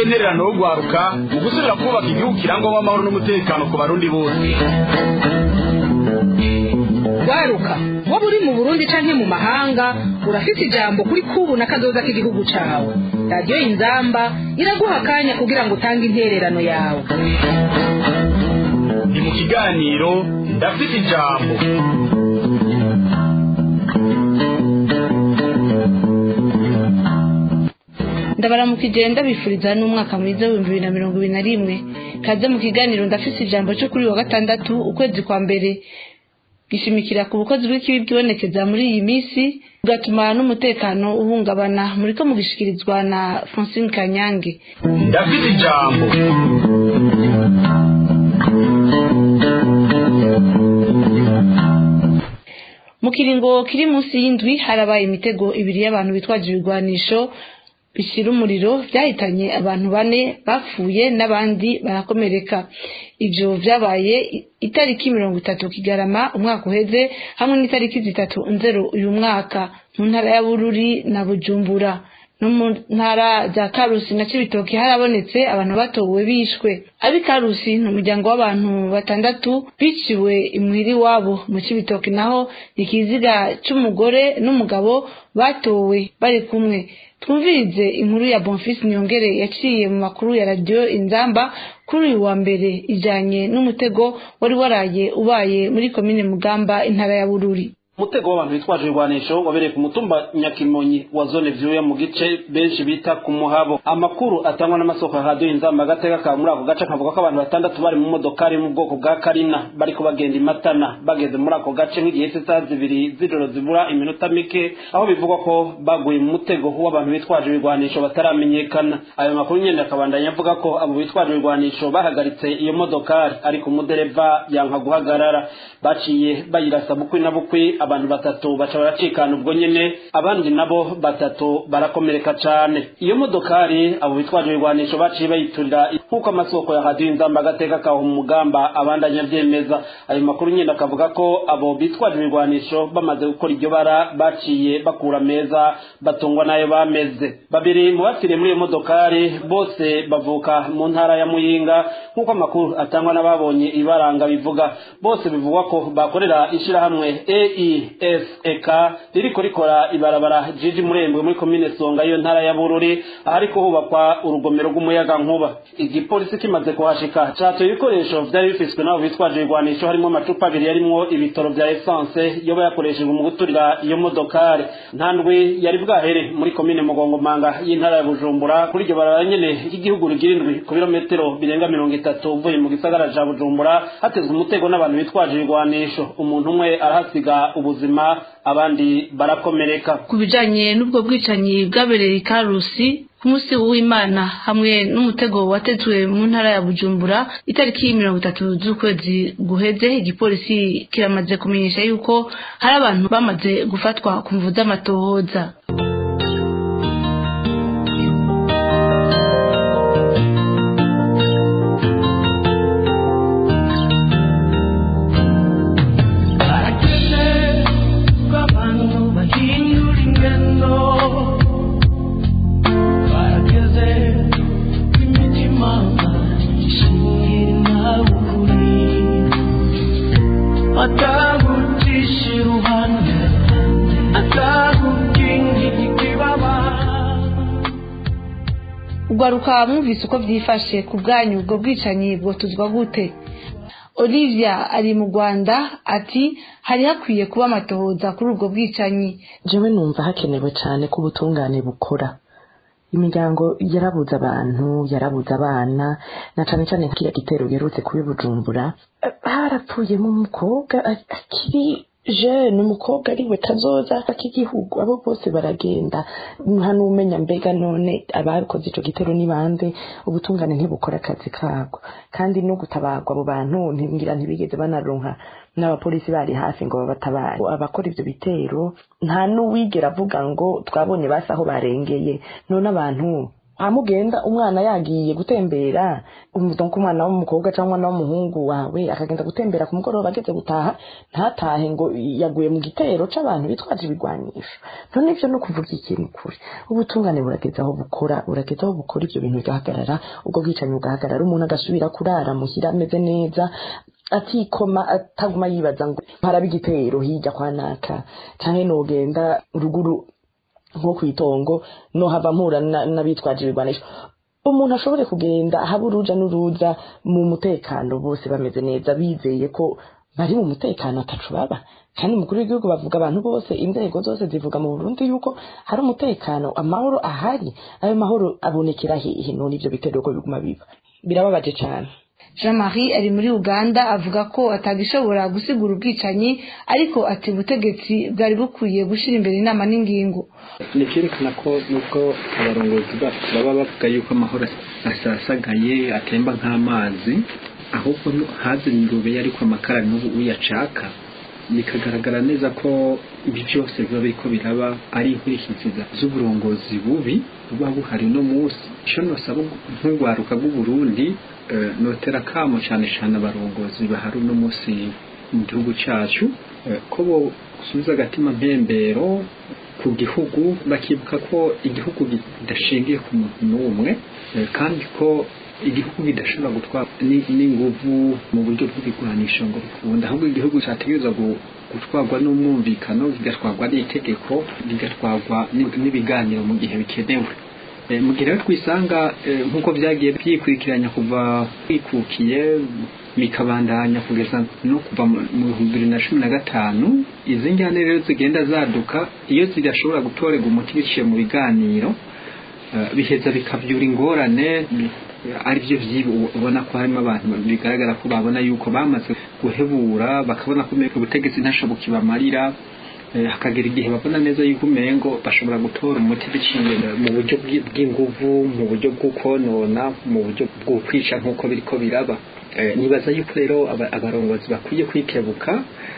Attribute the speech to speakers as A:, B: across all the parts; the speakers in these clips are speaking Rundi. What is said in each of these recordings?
A: intererano yo guharuka mu gusubira kubaka igihugu kirangwamo amahoro n'umutekano ku barundi bose
B: waruka waba uri mu burundi canke mu mahanga urafite ijambo kuri kubu na kazoza k'igihugu cawe radiyo inzamba iraguha akanya kugira ngo utange intererano yawe
A: ni mu kiganiro ndafite ijambo
C: ndabaramukije ndabifuriza n'umwaka mwiza w'ibihumbi bibiri na mirongo ibiri na rimwe kaze mu kiganiro ndafise ijambo cyo kuri wa gatandatu ukwezi kwa mbere gishimikira ku bukozi bw'ikibi bwibonekeza muri iyi minsi bigatuma n'umutekano uhungabana muriko mugishikirizwa na francine kanyange
A: ndafite ijambo
C: mu kiringo kiri munsi y'indwi harabaye imitego ibiri y'abantu bitwaje ibigwanisho bishyira umuriro byahitanye abantu bane bapfuye n'abandi barakomereka ibyo byabaye itariki mirongo itatu kigarama umwaka uheze hamwe n'itariki zitatu nzero uyu mwaka mu ntara ya bururi na bujumbura no mu ntara za karusi na cibitoki harabonetse abantu batowe bishwe abi karusi ni umuryango w'abantu batandatu biciwe imuhiri wabo mu cibitoki naho ikiziga c'umugore n'umugabo batowe bari kumwe twumvirize inkuru ya bonfisi nyongere yaciye mu makuru ya radiyo inzamba kuri uyu wa mbere ijanye n'umutego wari waraye ubaye muri komine mugamba intara ya bururi
D: umutego w'abantu bitwaje ibigwanisho wabereye ku mutumba nyakimonyi wa zone vyuya mu gice benshi bita ku muhabo amakuru atangwa n'amasoko ya radiyo inzamba agateka ka muri ako gace akavuga ko abantu batandatu bari mu modokari mu bwoko bwa karina bariko bagenda imatana bageze muri ako gace nk'igihe cy'isaha zibiri z'ijoro zibura iminota mike aho bivugwa ko baguye mu mutego w'abantu bitwaje ibigwanisho bataramenyekana ayo makuru nyene akabandanya avuga ko abo bitwaje ibigwanisho bahagaritse iyo modokari ariko umudereva yanka guhagarara baciye bayirasa bukwi na bukwi abantu batatu baca baracikana ubwo nyene abandi nabo batatu barakomereka cane iyo modokari abo bitwaje ibigwanisho baciye bayiturira nk'uko amasoko ya radiyo inzamba agateka kaho mu mugamba abandanya avyemeza ayo makuru nyene akavuga ko abo bitwaje ibigwanisho bamaze gukora iryo bara baciye bakura meza batungwa n'ayo bameze babiri mu bapfiriye muri iyo modokari bose bavuka mu ntara ya muyinga nk'uko amakuru atangwa n'ababonye ibaranga bivuga bose bivugwa ko bakorera ishirahamwe eisek ririko rikora ibarabara jiji murembwe muri komine songa iyo ntara ya bururi ahariko hubakwa urugomero rw'umuyaga nkuba igipolisi kimaze kuhashika catoye ibikoresho vyari bifiswe n'abo bitwaje ibigwanisho harimo amacupa abiri yarimwo ibitoro vya esanse yoba yakoreshejwe mu guturira iyo modokari nta ndwi yari bwahere muri komine mugongomanga y'intara ya bujumbura kuri iryo barabara nyene ry'igihugu rigira indwi ku birometero birenga mirongo itatu uvuye mu gisagara ca bujumbura hatezwe umutego n'abantu bitwaje ibigwanisho umuntu umwe arahasiga ubuzima abandi barakomereka
C: ku bijanye n'ubwo bwicanyi bwabereye i karusi ku munsi w'imana hamwe n'umutego watezwe mu ntara ya bujumbura itariki mirongo itatu z'ukwezi guheze igipolisi kiramaze kumenyesha yuko hari abantu bamaze gufatwa ku mvu z'amatohoza ugaruka mwumvise uko byifashe ku bwanyu ubwo bwicanyi bwotuzwa gute olivia ari mu rwanda ati hari hakwiye kuba amatohoza kuri ubwo bwicanyi
E: jewe numva hakenewe cyane ko ubutungane bukora imiryango yarabuze abantu yarabuze abana na cyane cyane kiriya gitero giherutse kubi bujumbura harapfuyemo umukobwa akiri jeune umukobwa ariwe kazoza k'igihugu abo bose baragenda nta n'umenya mbega none abakoze ico gitero ni bande ubutungane ntibukora akazi kabwo kandi no gutabarwa abo bantu ntingira ntibigeze banaronka n'abapolisi bari hafi ngo babatabare abakora ivyo bitero nta n'uwigera avuga ngo twabonye basi aho barengeye none abantu hamugenda umwana yagiye gutembera donc umwana w'umukobwa cyangwa umwana w'umuhungu wawe akagenda gutembera ku mugoroba ageze gutaha ntatahe ngo yaguye mu gitero c'abantu bitwaje ibigwanisho none ivyo no kuvuga ikintu kuri ubutungane burageza aho bukora burageza aho bukora ivyo bintu bigahagarara ubwo bwicanyi bugahagarara umuntu agasubira kurara muhira ameze neza atikoma ataguma yibaza ngo haraba igitero hirya kwa naka canke nogenda ruguru nko kw'itongo no hava mpura n'abitwaje ibigwanisho umuntu ashobore kugenda haba uruja n'uruza mu mutekano bose bameze neza bizeye ko bari mu mutekano atacu baba kandi umukuru w'igihugu bavuga abantu bose inzego zose zivuga mu burundi yuko hari umutekano amahoro ahari ayo mahoro abonekera hehe none ivyo bitero ko biguma biba birababaje cane
C: jean marie ari muri uganda avuga ko atagishobora gusigura ubwicanyi ariko ati ubutegetsi bwari bukwiye gushyira imbere inama n'ingingo
F: ni byerekana ko nubwo abarongozi bacu baba bavuga yuko amahoro asasagaye atemba nk'amazi ahubwo haze ingurube ariko amakara n'ubu uyacaka bikagaragara neza ko ibi byose biba biriko biraba ari inkurikizi z'uburongozi bubi buba buhari uno munsi icyo nosaba nk'urwaruka rw'uburundi notera kamo cyane cyane abarongozi bahari uno munsi mu gihugu cyacu ko bosubiza agatima mpembero ku gihugu bakibuka ko igihugu kidashingiye ku muntu n'umwe kandi ko igihugu kidashobora gutwara n'inguvu mu buryo bw'ibigwanisho ngo bikunda ahubwo igihugu cyategereza gutwarwa n'umwumvikano kigatwarwa n'itegeko bigatwarwa n'ibiganiro mu gihe bikenewe mu gihe rero twisanga nk'uko byagiye byikurikiranya kuva twikukiye bikabandanya kugeza no kuva mu bihumbi bibiri na cumi na gatanu izi njyane rero zigenda zaduka iyo zidashobora gutorerwa umuti biciye mu biganiro biheza bikabyura ingorane ari byo ubona ko harimo abantu bigaragara ko babona yuko bamaze guhebura bakabona ko ubutegetsi ntashoboka ibamarira hakagera igihe babona neza yuko umengo bashobora gutora umuti biciye mu buryo bw'inguvu mu buryo bw'ukonona mu buryo bwo kwica nk'uko biriko biraba nibaza yuko rero abarongozi bakwiye kwikebuka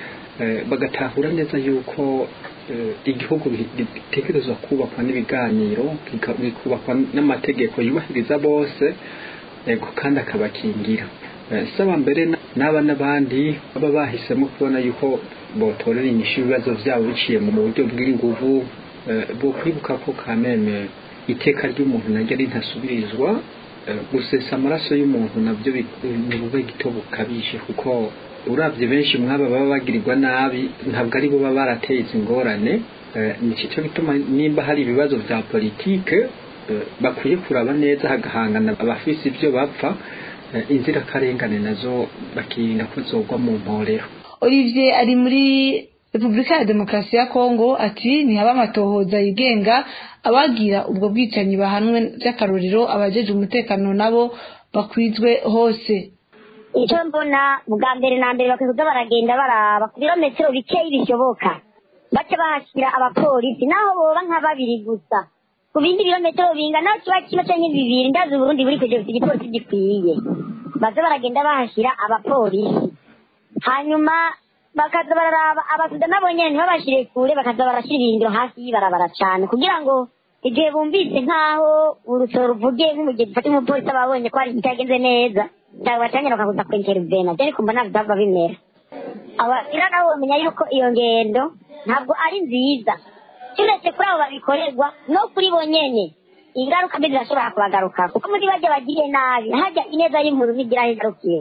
F: bagatahura neza yuko igihugu gitekerezwa kubakwa n'ibiganiro bikubakwa n'amategeko yubahiriza bose yego kandi akabakingira saba mbere n'aba n'abandi baba bahisemo kubona yuko botorera inyishu ibibazo byabo biciye mu buryo bw'inguvu bwo kwibuka ko kameme iteka ry'umuntu naryo ari ntasubirizwa gusesa amaraso y'umuntu nabyo ni bube gito bukabije kuko urabye benshi mwaba baba bagirirwa nabi ntabwo ari bo baba barateye izi ngorane ni cyo gituma nimba hari ibibazo bya politike bakwiye kuraba neza hagahangana abafise ibyo bapfa inzirakarengane nazo bakirinda ko zogwa mu mporero
C: olivier ari muri repubulika ya demokarasi ya kongo ati ntihaba amatohoza yigenga abagira ubwo bwicanyi bahanwe by'akarorero abajeje umutekano nabo bakwizwe hose
G: icyo mbona bwa mbere na mbere bakwiye kuza baragenda baraba ku birometero bikeyi bishoboka bace bahashyira abapolisi naho boba nka babiri gusa ku bindi birometero bingana kiba kimwe cyangwa bibiri ndazi uburundi buri kujya bufite igipolisi gikwiye baze baragenda bahashyira abapolisi hanyuma bakaza bararaba abasuda nabo nyine ntibabashyire kure bakaza barashyira ibirindiro hafi y'ibarabara cyane kugira ngo igihe bumvise nk'aho urusoro ruvuge nk'umugezi ufata umupolisi aba abonye ko hari ibitagenze neza cyangwa batangira bakaguza kwintervena byari kumva ntabwo byaba bimera abasira nabo bamenya yuko iyo ngendo ntabwo ari nziza turetse kuri abo babikorerwa no kuri bo nyene ingaruka mbi zirashobora kubagaruka kuko muri bajya bagiriye nabi hajya ineza y'inkuru ntigira aho igarukiye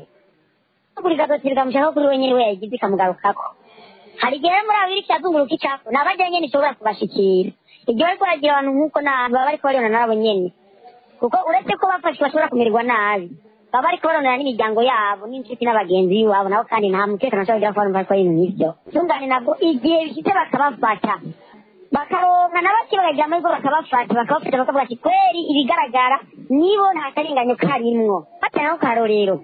G: buri gatoki rikamushaka kuri we nyene we yayigize ikamugarukako hari igihe muri abo iriko irazunguruka icako ni abajya nyene ishobora kubashikira igihe bariko baragira abantu nk'uko baba bariko baribona nabo nyene kuko uretse ko bafashwe bashobora kumererwa nabi baba bariko baronera n'imiryango yabo n'inshuti n'abagenzi b'iwabo nabo kandi nta mutekano ashobora kugira ko barumva ko ari ibintu nk'ivyo tungane nabwo igihe bishitse bakabafata bakaronka na bake bakagira amahirwe bakabafata bakabafata bakavuga ati kweri ibigaragara nibo nta karengane karimwo batana no karorero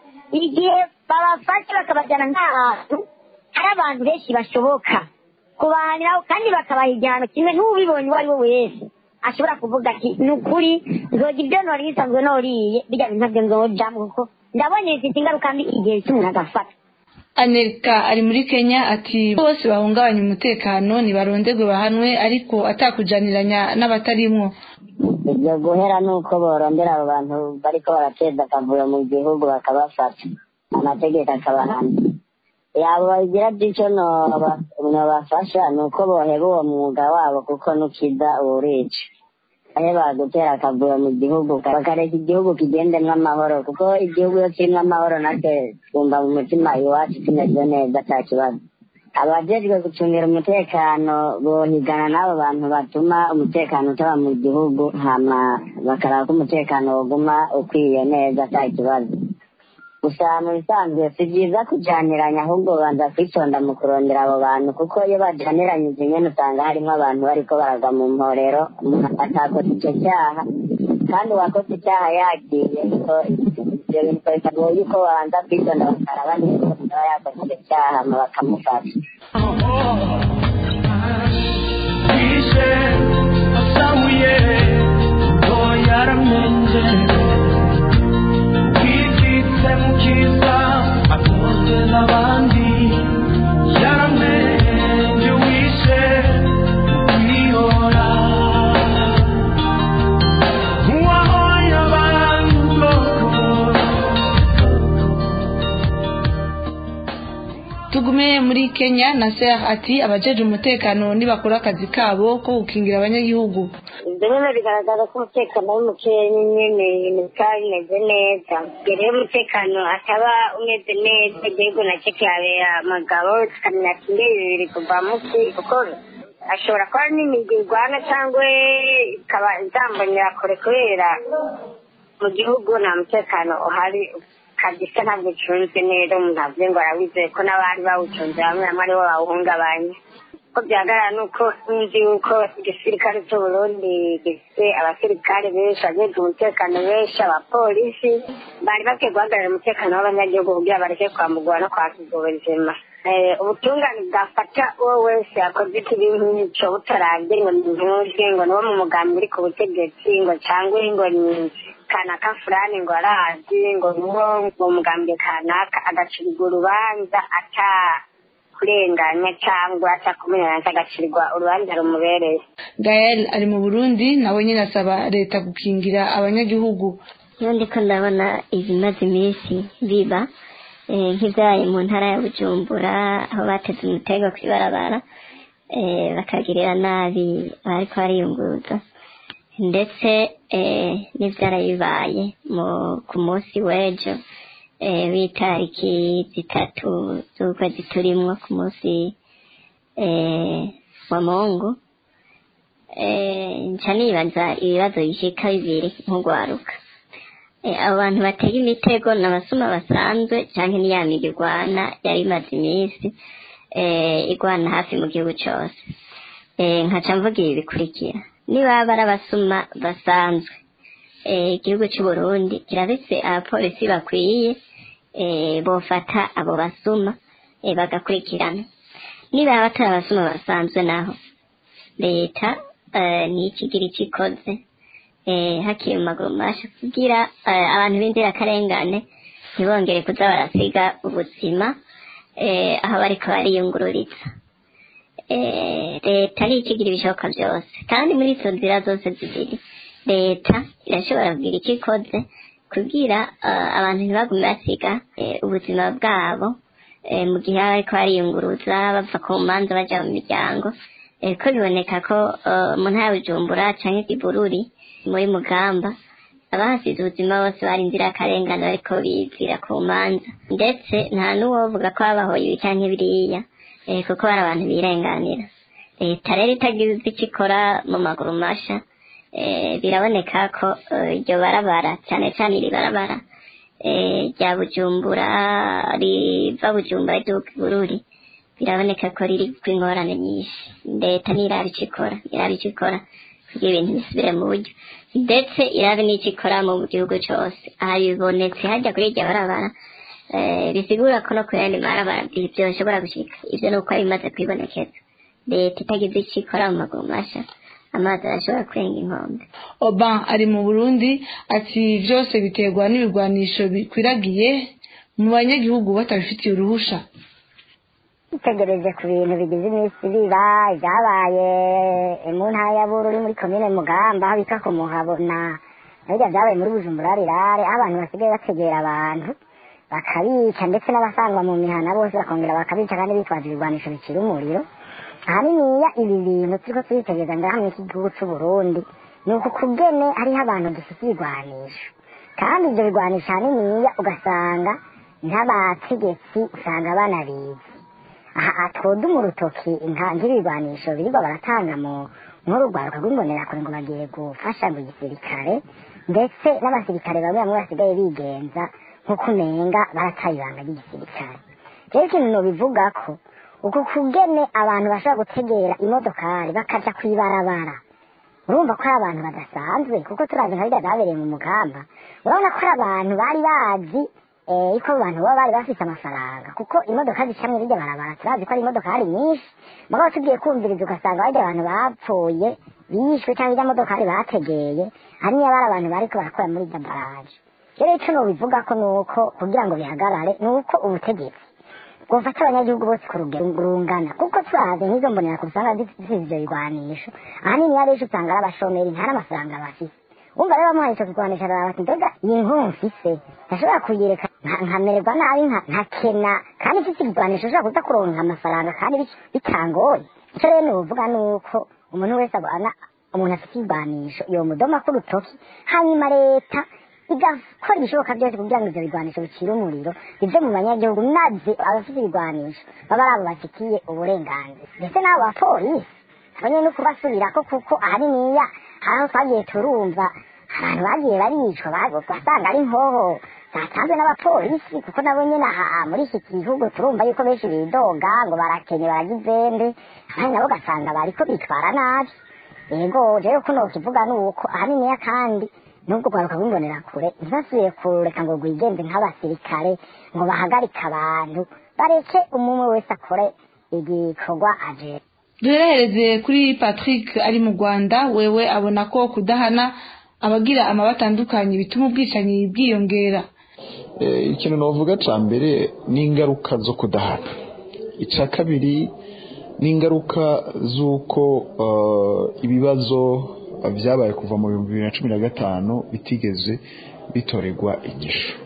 G: igihe babafashe bakabajyana nk'ahantu hari abantu benshi bashoboka kubahaniraho kandi bakabaha igihano kimwe n'ubibonye uwo ari we wese ashobora kuvuga ati ni ukuri nzoga ibyo nori bisanzwe noriye bijya bintu ntabyo nzojamo kuko ndabonye bifite ingaruka mbi igihe cy'umuntu agafata
C: anelika ari muri kenya ati bose bahungabanya umutekano ntibarondegwe bahanwe ariko atakujaniranya n'abatarimwo
G: ibyo guhera ni uko borondera abo bantu bariko barateza akavuyo mu gihugu bakabafata amategeko akabahana yabo bagira by'icyo nobafasha ni uko boheba uwo mwuga wabo kuko nukiza uwurica ahe bagutera akavuyo mu gihugu bakareka igihugu kigendemwo amahoro kuko igihugu iyo kirimwo amahoro natwe twumva mu mutima iwacu tumeze neza ata kibazo abajejwe gucungira umutekano bohigana n'abo bantu batuma umutekano utaba mu gihugu hama bakaraba ko umutekano woguma ukwiye neza ata kibazo gusa mu bisanzwe si byiza kujaniranya ahubwo banza kwitonda mu kurondera abo bantu kuko iyo bajaniranyije nyene usanga harimo abantu bariko baragwa mu mporero umuntu atakoze ico cyaha kandi uwakoze icyaha yagiye so ibyo bintu bikagoye yuko babanza kwitonda bakaraba niba aba yakoze icyo cyaha hama bakamufasha
H: Wishe asamuye ngo yaramenje wikitse mu kiza akunze n'abandi yaramenje wishe kwihora uwahoye abantu bokora
C: tugume muri kenya na ser ati abajeje umutekano nibakora akazi kabo ko gukingira abanyagihugu
G: ibyo nyine bigaragaza ko umutekano ari mukeya nyine ibintu bikaba bimeze neza mbere y'umutekano ataba umeze neza igihugu nacyo kihabera amagabo tukamenya ati mbe ibi biri kuva muki kuko ashobora kuba ari n'imigwi irwana cyangwa ikaba izambonera kure kubera mu gihugu nta mutekano uhari kabisa ntabwo ucunzwe neza umuntu avuze ngo arawizeye ko n'abari bawucunze bamwe bamwe aribo bawuhungabanya ko byagaragara ni uko nzi yuko igisirikare cy'uburundi gifite abasirikare benshi abajejwe umutekano benshi abapolisi bari bakwiye guhagarara umutekano w'abanyagihugu kugira bareke kwambugwa no kwakirwa ubuzima Eh, ubutungane bwafata uwo wese yakoze ikibi nk'icyo butarabye ngo ntuzwe ngo niwo mu mugambi uri ku butegetsi ngo cyangwa ngo ni kanaka fulani ngo arazi ngo niwo mu mugambi kanaka agacirwa urubanza ata kurenganya cyangwa atakumenyana agacirwa urubanza rumubereye
C: gael ari mu burundi nawe nyine asaba leta gukingira abanyagihugu
I: iyo ndiko ndabona ibimaze iminsi biba eh, nk'ibyaye mu ntara ya bujumbura aho bateze umutego kw'ibarabara eh, bakagirira nabi abariko bariyunguruza ndetse eh, n'ivyaraye bibaye mu- ku munsi w'ejo eh, w'itariki zitatu z'ukwezi turimwo ku munsi eh, wa mungu eh, nca nibaza ibibazo bishika bibiri nk'ugwaruka Eh, abo bantu batega imitego ni abasuma basanzwe cyangwa ni ya migi igwana yari imaze iminsi eh, igwana hafi mu gihugu cyose Eh, nkaca mvuga ibi bikurikira niba ari abasuma basanzwe eh, igihugu cy'u Burundi kirabise abapolisi bakwiye eh, bofata abo basuma eh, bagakurikirana niba batari abasuma basanzwe naho leta eh, nikigira icyo ikoze eh, hakiri mu maguru masha kugira eh, abantu b'inzirakarengane ntibongere kuza barasiga ubuzima eh, aho bariko bariyungururiza eh, leta nikigira ibishoboka byose kandi muri izo nzira zose zibiri leta irashobora kugira icyo ikoze kugira eh, abantu ntibagume basiga eh, ubuzima bwabo eh, mu gihe baba bariko bariyunguruza bava ku manza baja mu miryango eh, ko biboneka ko eh, mu ntara ya bujumbura canke ibururi muri mugamba abahasize ubuzima bose bari inzirakarengane bariko bizira ku manza ndetse nta n'uwovuga ko babahoye ibi canke biriya eh, kuko bari abantu birenganira leta rero itagize icyo ikora mu maguru masha eh, biraboneka ko eh, iryo barabara cyane cyane iri barabara eh, rya bujumbura riva bujumbura ry'ubuka bururi biraboneka ko riri ingorane nyinshi leta niraba icyo ikora iraba icyo ikora kugira ibintu bisubire mu buryo ndetse irabe n'icyo ikora mu gihugu cyose aha bibonetse hajya kuri iryo barabara eh, bisigura ko no ku yandi marabara byoshobora gushika ivyo ni uko ari bimaze kwibonekeza leta itagize icyo ikora mu maguru masha amazi arashobora kurenga inkombe
C: oban ari mu burundi ati byose biterwa n'ibigwanisho bikwiragiye mu banyagihugu batabifitiye uruhusha
G: dutegereje ku bintu bigize iminsi biba ibyabaye mu ntara ya bururi muri komine mugamba aho bita ku muhabona hirya byabaye muri bujumbura rirare aho abantu basigaye bategera abantu bakabica ndetse n'abasangwa mu mihana bose bakongera bakabica kandi bitwaje ibigwanisho bicira umuriro ahaniniya ibi bintu turiko turitegereza ngaha muri iki gihugu c'uburundi ni uku kugene hariho abantu dufite ibigwanisho kandi ibyo bigwanisho ahaniniya ugasanga nk'abategetsi usanga banabizi aha twoduma urutoki nk'ibigwanisho birirwa baratanga mu nk'urugwaruka rw'imbonerakure ngo bagiye gufasha mu gisirikare ndetse n'abasirikare bamwe bamwe basigaye bigenza nk'uko umenga barataye ibanga ry'igisirikare rero ikintu nobivuga ko uku kugene abantu bashobora gutegera imodokari bakaja kw'ibarabara urumva ko ari abantu badasanzwe kuko turazi nka birya byabereye mu mugamba urabona ko ari abantu bari bazi eh, ko abo bantu baba bari bafite amafaranga kuko imodoka zicamwe birya barabara turazi ko ari imodokari nyinshi mugabo tugiye kumviriza ugasanga barya abantu bapfuye bishwe cyangwa irya modokari bategeye hariya bari abantu bariko barakora muri irya baraje rero ico nobivuga ko nuko kugira ngo bihagarare nuko ubutegetsi bwofata abanyagihugu bose ku rugero rungana kuko turazi nk'izo mbonera ku usanga zifite ivyo bigwanisho ahanini abenshi usanga ari abashomeri nta n'amafaranga bafise wumva rero bamuhaye ico kigwanisho araba ati mbega iyi nkuru mfise ntashobora kuyireka nka- nkamererwa nabi nka- nkakena kandi mfise ikigwanisho ushobora kuza kuronka amafaranga kandi bic- bitangoye ico rero novuga nuko umuntu wese abona umuntu afite igwanisho yomudoma k'urutoki hanyuma leta igakora ibishoboka byose kugira ngo ivyo bigwanisho bicire umuriro bive mu banyagihugu maze abafite ibigwanisho baba ari abo bafitiye uburenganzira ndetse n'abo bapolisi abanye no kubasubirako kuko ahaniniya hari aho twagiye turumva abantu bagiye baricwa ba- basanga ari nkoho zatanzwe n'abapolisi kuko nabo nyene aha muri iki gihugu turumva yuko benshi bidoga ngo barakenye baragizembe abandi nabo ugasanga bariko bitwara nabi yego rero ko nokivuga ni uko ahaniniya kandi nubwo rwaruka rw'imbonera kure ntibasubiye kureka ngo rwigenze nk'abasirikare ngo bahagarike abantu bareke umwe wese akore igikorwa aje
C: duherehereze kuri patrick ari mu rwanda wewe abona ko kudahana abagira amaba atandukanye bituma ubwicanyi bwiyongera
J: Eh, ikintu navuga ca mbere ni ingaruka zo kudahana ica kabiri ni ingaruka z'uko eh, ibibazo vyabaye kuva mu bihumbi bibiri na cumi na gatanu bitigeze bitorerwa igisho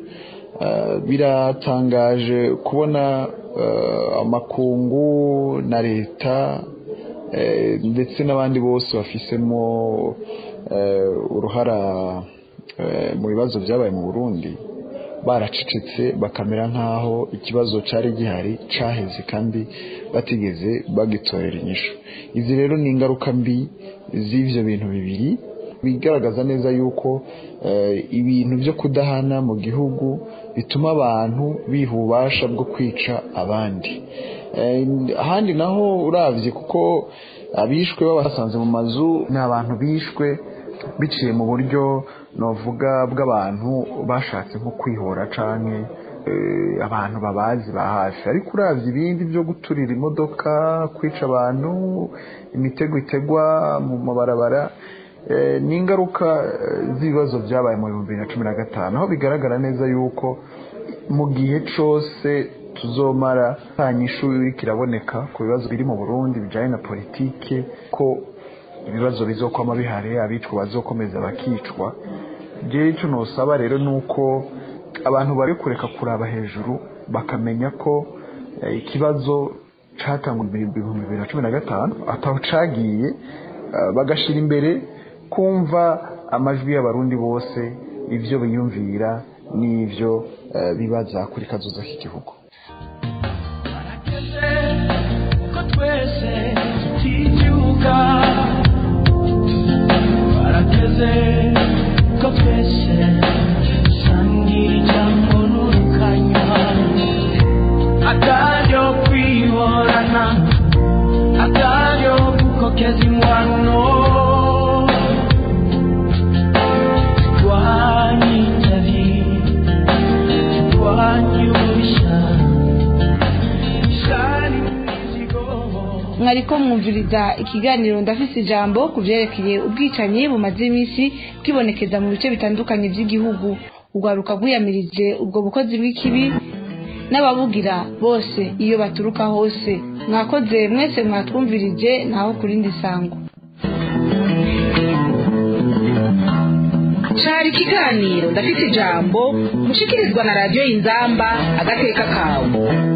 J: Eh, biratangaje kubona eh, amakungu na leta eh, ndetse n'abandi bose bafisemo eh, uruhara eh, mu bibazo byabaye mu burundi baracecetse bakamera nk'aho ikibazo cyari gihari cyaheze kandi batigeze bagitorera inyishu izi rero ni ingaruka mbi z'ibyo bintu bibiri bigaragaza neza yuko eh, ibintu byo kudahana mu gihugu bituma abantu biha ububasha bwo kwica abandi Eh, ahandi naho uravye kuko abishwe babasanze mu mazu ni abantu bishwe biciye mu buryo novuga bw'abantu bashatse nko kwihora canke eh, abantu babazi ba hafi ariko uravye ibindi byo guturira imodoka kwica abantu imitego itegwa mu mabarabara eh, ni ingaruka eh, z'ibibazo byabaye mu bihumbi bibiri na cumi na gatanu aho bigaragara neza yuko mu gihe cose tuzomara nta nyishu iriko iraboneka ku bibazo biri mu burundi bijanye na politike ko ibibazo bizokwama bihari abicwa bazokomeza bakicwa jewe ico nosaba rero nuko abantu bari kureka kuraba hejuru bakamenya ko eh, ikibazo catangwa mu bihumbi bibiri na cumi na gatanu ataho cagiye eh, bagashira imbere kumva amajwi y'abarundi bose ivyo biyumvira n'ivyo eh, bibaza kuri kazoza k'igihugu
H: ko twese tutibyuka barateze ko twese dusangira ijambo n'urukanywa akaryo kwihorana akaryo gukokeza ingwano turwanye inzari turwanye ububisha ishari n'imizigo
C: mwariko mwumviriza ikiganiro ndafise ijambo ku vyerekeye ubwicanyi bumaze iminsi bwibonekeza mu bice bitandukanye vy'igihugu urwaruka rwiyamirije ubwo bukozi bw'ikibi n'ababugira bose iyo baturuka hose mwakoze mwese mwatwumvirije naho ku rindi sango
B: cari ikiganiro ndafite ijambo mushikirizwa na radiyo inzamba agateka kawe